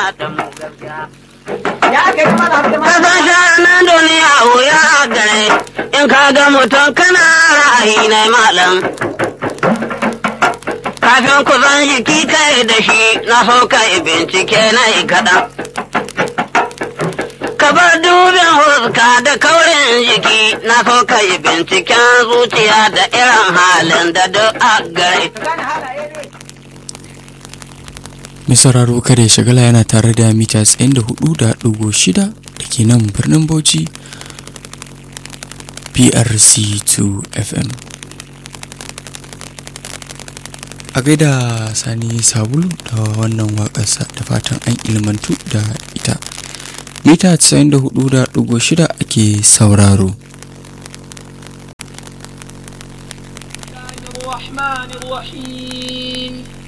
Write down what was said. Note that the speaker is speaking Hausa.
da mu gaskiya. ya aka yi mana hamdu ma Kasan shanin duniya wuya gare in ka ga mutum kana ra'ayi na malam. Kafin ku zan jiki kai da shi na so kai bincike na yi kaɗan. Ka bar dubin huska da kaurin jiki na so kai binciken zuciya da irin halin da duk a gare. gane halaye ne Mai sauraro kada ya shagala yana tare da mita 94.6 da ke nan birnin Bauchi PRC2 FM. A gaida Sani Sabulu da wannan waƙarsa da fatan an ilmantu da ita. Mita 94.6 ake sauraro. الرحمن الرحيم